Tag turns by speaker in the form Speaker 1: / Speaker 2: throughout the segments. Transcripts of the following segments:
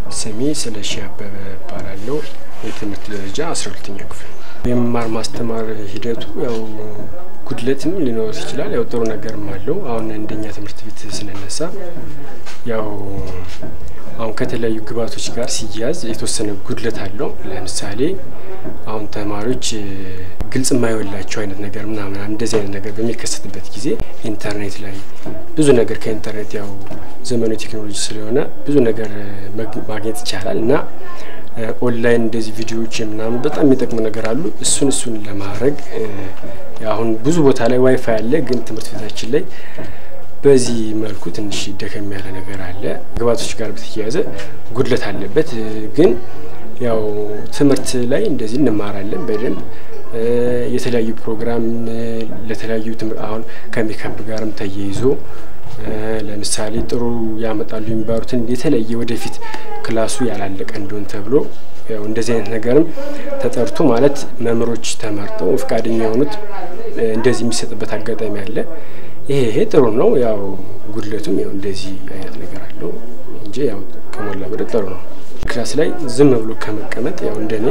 Speaker 1: ስሜ ስለሺ አበበ እባላለሁ። የትምህርት ደረጃ አስራ ሁለተኛ ክፍል። የመማር ማስተማር ሂደቱ ያው ጉድለትም ሊኖር ይችላል፣ ያው ጥሩ ነገርም አለው። አሁን እንደኛ ትምህርት ቤት ስንነሳ ያው አሁን ከተለያዩ ግብዓቶች ጋር ሲያያዝ የተወሰነ ጉድለት አለው። ለምሳሌ አሁን ተማሪዎች ግልጽ የማይወላቸው አይነት ነገር ምናምን እንደዚህ አይነት ነገር በሚከሰትበት ጊዜ ኢንተርኔት ላይ ብዙ ነገር ከኢንተርኔት ያው ዘመኑ ቴክኖሎጂ ስለሆነ ብዙ ነገር ማግኘት ይቻላል እና ኦንላይን እንደዚህ ቪዲዮዎች ምናምን በጣም የሚጠቅሙ ነገር አሉ። እሱን እሱን ለማድረግ አሁን ብዙ ቦታ ላይ ዋይፋይ አለ፣ ግን ትምህርት ቤታችን ላይ በዚህ መልኩ ትንሽ ደከም ያለ ነገር አለ። ግብዓቶች ጋር በተያያዘ ጉድለት አለበት። ግን ያው ትምህርት ላይ እንደዚህ እንማራለን በደንብ የተለያዩ ፕሮግራም ለተለያዩ አሁን ከሜካፕ ጋርም ተያይዞ ለምሳሌ ጥሩ ያመጣሉ የሚባሉትን የተለየ ወደፊት ክላሱ ያላለቀ እንደሆን ተብሎ ያው እንደዚህ አይነት ነገርም ተጠርቶ ማለት መምህሮች ተመርጠው ፈቃደኛ የሆኑት እንደዚህ የሚሰጥበት አጋጣሚ አለ። ይሄ ይሄ ጥሩ ነው። ያው ጉድለቱም ያው እንደዚህ አይነት ነገር አለው እንጂ ያው ከሞላ ጎደል ጥሩ ነው። ክላስ ላይ ዝም ብሎ ከመቀመጥ ያው እንደኔ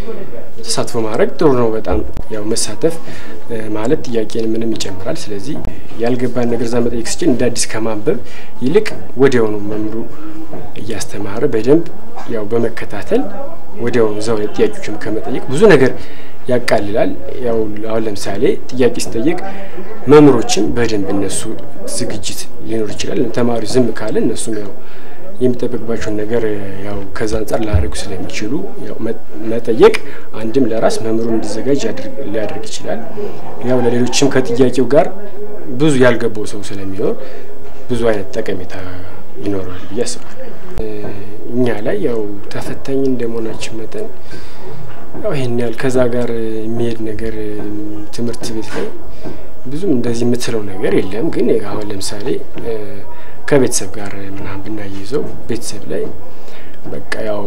Speaker 1: ተሳትፎ ማድረግ ጥሩ ነው። በጣም ያው መሳተፍ ማለት ጥያቄን ምንም ይጨምራል። ስለዚህ ያልገባን ነገር እዛ መጠየቅ ስችል እንደ አዲስ ከማንበብ ይልቅ ወዲያውኑ መምሩ እያስተማረ በደንብ ያው በመከታተል ወዲያውኑ እዛው ላይ ጥያቄዎችም ከመጠየቅ ብዙ ነገር ያቃልላል። ያው አሁን ለምሳሌ ጥያቄ ሲጠየቅ መምህሮችም በደንብ እነሱ ዝግጅት ሊኖር ይችላል። ተማሪ ዝም ካለ እነሱም ያው የሚጠበቅባቸውን ነገር ያው ከዛ አንጻር ላያደርጉ ስለሚችሉ ያው መጠየቅ አንድም ለራስ መምህሩ እንዲዘጋጅ ሊያደርግ ይችላል። ያው ለሌሎችም ከጥያቄው ጋር ብዙ ያልገባው ሰው ስለሚኖር ብዙ አይነት ጠቀሜታ ይኖረዋል ብዬ አስባለሁ። እኛ ላይ ያው ተፈታኝ እንደመሆናችን መጠን ያው ይሄን ያህል ከዛ ጋር የሚሄድ ነገር ትምህርት ቤት ላይ ብዙም እንደዚህ የምትለው ነገር የለም። ግን አሁን ለምሳሌ ከቤተሰብ ጋር ምናምን ብናይዘው ቤተሰብ ላይ በቃ ያው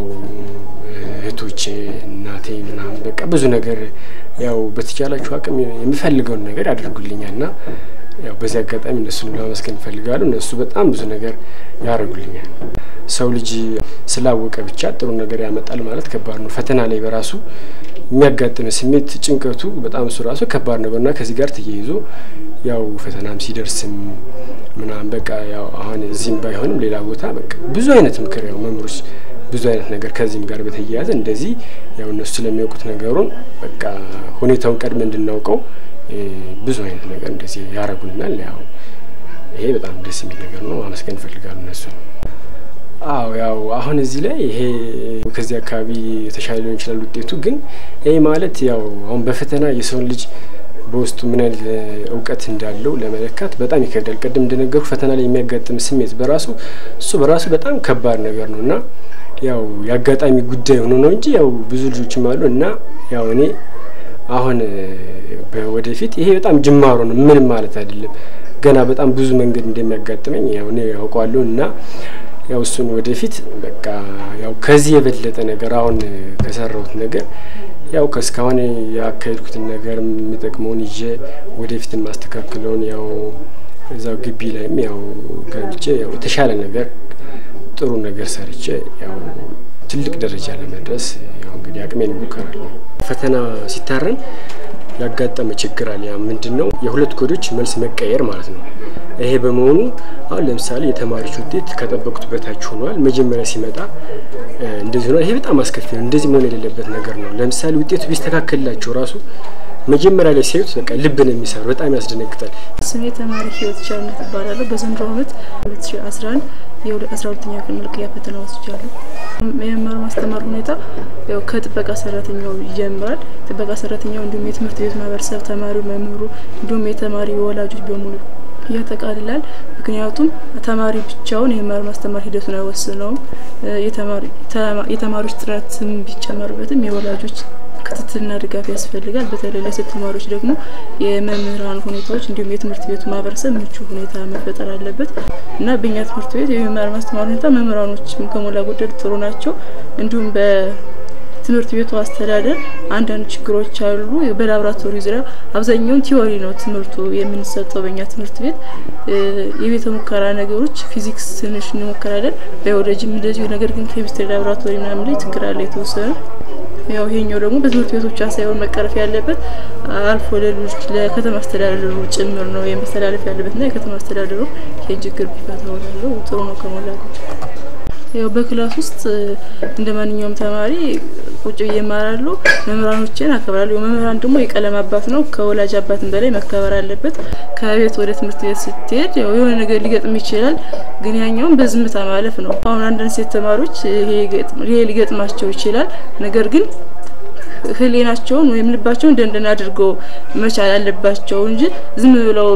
Speaker 1: እህቶቼ እናቴ ምናምን በቃ ብዙ ነገር ያው በተቻላችሁ አቅም የሚፈልገውን ነገር ያደርጉልኛል እና ያው በዚህ አጋጣሚ እነሱን ለማመስገን እፈልጋለሁ። እነሱ በጣም ብዙ ነገር ያደርጉልኛል። ሰው ልጅ ስላወቀ ብቻ ጥሩ ነገር ያመጣል ማለት ከባድ ነው። ፈተና ላይ በራሱ የሚያጋጥም ስሜት ጭንቀቱ በጣም እሱ ራሱ ከባድ ነገር እና ከዚህ ጋር ተያይዞ ያው ፈተናም ሲደርስም ምናምን በቃ ያው አሁን እዚህም ባይሆንም ሌላ ቦታ በቃ ብዙ አይነት ምክር ያው መምህሮች ብዙ አይነት ነገር ከዚህም ጋር በተያያዘ እንደዚህ ያው እነሱ ስለሚያውቁት ነገሩን በቃ ሁኔታውን ቀድመ እንድናውቀው ብዙ አይነት ነገር እንደዚህ ያደርጉልናል። ያው ይሄ በጣም ደስ የሚል ነገር ነው። ማመስገን እፈልጋለሁ እነሱ። አዎ ያው አሁን እዚህ ላይ ይሄ ከዚህ አካባቢ የተሻለ ሊሆን ይችላል ውጤቱ። ግን ይሄ ማለት ያው አሁን በፈተና የሰውን ልጅ በውስጡ ምን አይነት እውቀት እንዳለው ለመለካት በጣም ይከብዳል። ቅድም እንደነገሩ ፈተና ላይ የሚያጋጥም ስሜት በራሱ እሱ በራሱ በጣም ከባድ ነገር ነው እና ያው የአጋጣሚ ጉዳይ ሆኖ ነው እንጂ ያው ብዙ ልጆችም አሉ እና ያው እኔ አሁን ወደፊት ይሄ በጣም ጅማሮ ነው፣ ምንም ማለት አይደለም። ገና በጣም ብዙ መንገድ እንደሚያጋጥመኝ ያው እኔ ያውቀዋለሁ እና ያው እሱን ወደፊት በቃ ያው ከዚህ የበለጠ ነገር አሁን ከሰራሁት ነገር ያው ከእስካሁን ያካሄድኩትን ነገር የሚጠቅመውን ይዤ ወደፊት ማስተካከለውን ያው እዛው ግቢ ላይም ያው ገብቼ ያው የተሻለ ነገር ጥሩ ነገር ሰርቼ ያው ትልቅ ደረጃ ለመድረስ ያው እንግዲህ አቅሜን እሞክራለሁ። ፈተና ሲታረም ያጋጠመ ችግር አለ። ያ ምንድን ነው? የሁለት ኮዶች መልስ መቀየር ማለት ነው። ይሄ በመሆኑ አሁን ለምሳሌ የተማሪዎች ውጤት ከጠበቁት በታች ሆኗል። መጀመሪያ ሲመጣ እንደዚህ ሆኗል። ይሄ በጣም አስከፊ ነው። እንደዚህ መሆን የሌለበት ነገር ነው። ለምሳሌ ውጤቱ ቢስተካከልላቸው ራሱ መጀመሪያ ላይ ሲያዩት በቃ ልብ ነው የሚሰሩ። በጣም ያስደነግጣል።
Speaker 2: ስሜ ተማሪ ህይወት ቻልነት እባላለሁ። በዘንድሮ ዓመት 2011 የአስራ ሁለተኛ ክፍል መልቀቂያ ፈተና ወስጃለሁ። የመማር ማስተማር ሁኔታ ያው ከጥበቃ ሰራተኛው ይጀምራል። ጥበቃ ሰራተኛው እንዲሁም የትምህርት ቤት ማህበረሰብ፣ ተማሪው፣ መምህሩ እንዲሁም የተማሪ ወላጆች በሙሉ ያጠቃልላል። ምክንያቱም ተማሪ ብቻውን የመማር ማስተማር ሂደቱን አይወስነውም። የተማሪዎች ጥረትም ቢጨመርበትም የወላጆች ክትትልና ድጋፍ ያስፈልጋል። በተለይ ለሴት ተማሪዎች ደግሞ የመምህራን ሁኔታዎች እንዲሁም የትምህርት ቤቱ ማህበረሰብ ምቹ ሁኔታ መፈጠር አለበት እና በእኛ ትምህርት ቤት የመማር ማስተማር ሁኔታ መምህራኖችም ከሞላ ጎደል ጥሩ ናቸው። እንዲሁም ትምህርት ቤቱ አስተዳደር አንዳንድ ችግሮች አሉ። በላብራቶሪ ዙሪያ አብዛኛውን ቲዎሪ ነው ትምህርቱ የምንሰጠው በእኛ ትምህርት ቤት። የቤተ ሙከራ ነገሮች ፊዚክስ ትንሽ እንሞከራለን፣ ባዮሎጂም እንደዚሁ። ነገር ግን ኬሚስትሪ ላብራቶሪ ምናምን ላይ ችግር አለ የተወሰነ ያው ይሄኛው ደግሞ በትምህርት ቤቶች ብቻ ሳይሆን መቀረፍ ያለበት አልፎ ለልጆች ለከተማ አስተዳደሩ ጭምር ነው የመስተላለፍ ያለበትና የከተማ አስተዳደሩ ይህን ችግር ቢፈታው እላለሁ። ጥሩ ነው ከሞላ ጎደል። ያው በክላስ ውስጥ እንደ ማንኛውም ተማሪ ቁጭ ብዬ እማራለሁ። መምህራኖችን አከብራለሁ። መምህራን ደግሞ የቀለም አባት ነው። ከወላጅ አባትን በላይ መከበር አለበት። ከቤት ወደ ትምህርት ቤት ስትሄድ ያው የሆነ ነገር ሊገጥም ይችላል፣ ግን ያኛውን በዝምታ ማለፍ ነው። አሁን አንዳንድ ሴት ተማሪዎች ይሄ ሊገጥማቸው ይችላል። ነገር ግን ሕሊናቸውን ወይም ልባቸውን ደንደን አድርገው መቻል አለባቸው እንጂ ዝም ብለው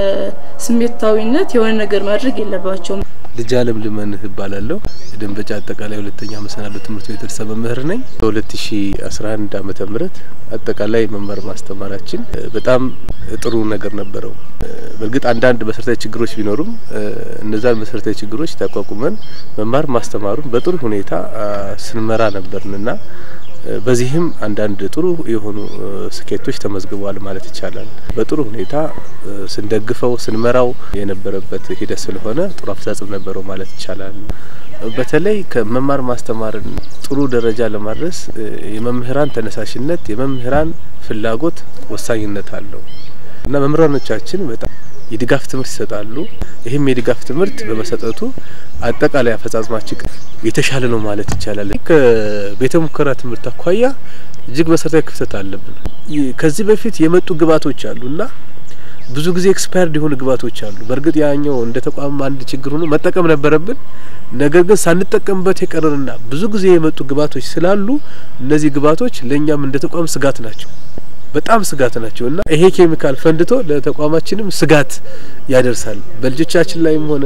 Speaker 2: በስሜታዊነት የሆነ ነገር ማድረግ የለባቸውም።
Speaker 3: ልጅ አለም ልመንህ እባላለሁ። የደንበጫ አጠቃላይ ሁለተኛ መሰናዶ ትምህርት ቤት ርዕሰ መምህር ነኝ። በሁለት ሺ አስራ አንድ አመተ ምህረት አጠቃላይ መማር ማስተማራችን በጣም ጥሩ ነገር ነበረው። በእርግጥ አንዳንድ መሰረታዊ ችግሮች ቢኖሩም እነዛን መሰረታዊ ችግሮች ተቋቁመን መማር ማስተማሩን በጥሩ ሁኔታ ስንመራ ነበርንና በዚህም አንዳንድ ጥሩ የሆኑ ስኬቶች ተመዝግበዋል ማለት ይቻላል። በጥሩ ሁኔታ ስንደግፈው ስንመራው የነበረበት ሂደት ስለሆነ ጥሩ አፈጻጸም ነበረው ማለት ይቻላል። በተለይ ከመማር ማስተማርን ጥሩ ደረጃ ለማድረስ የመምህራን ተነሳሽነት፣ የመምህራን ፍላጎት ወሳኝነት አለው እና መምህራኖቻችን በጣም የድጋፍ ትምህርት ይሰጣሉ። ይህም የድጋፍ ትምህርት በመሰጠቱ አጠቃላይ አፈጻጸማችን የተሻለ ነው ማለት ይቻላል። ከቤተ ሙከራ ትምህርት አኳያ እጅግ መሰረታዊ ክፍተት አለብን። ከዚህ በፊት የመጡ ግብዓቶች አሉ እና ብዙ ጊዜ ኤክስፓየርድ የሆኑ ግብዓቶች አሉ። በእርግጥ ያኛው እንደ ተቋም አንድ ችግር ሆኖ መጠቀም ነበረብን። ነገር ግን ሳንጠቀምበት የቀረንና ብዙ ጊዜ የመጡ ግብዓቶች ስላሉ እነዚህ ግብዓቶች ለእኛም እንደ ተቋም ስጋት ናቸው በጣም ስጋት ናቸው እና ይሄ ኬሚካል ፈንድቶ ለተቋማችንም ስጋት ያደርሳል። በልጆቻችን ላይም ሆነ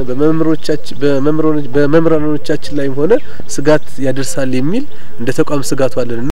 Speaker 3: በመምህራኖቻችን ላይም ሆነ ስጋት ያደርሳል የሚል እንደ ተቋም ስጋቱ አለን።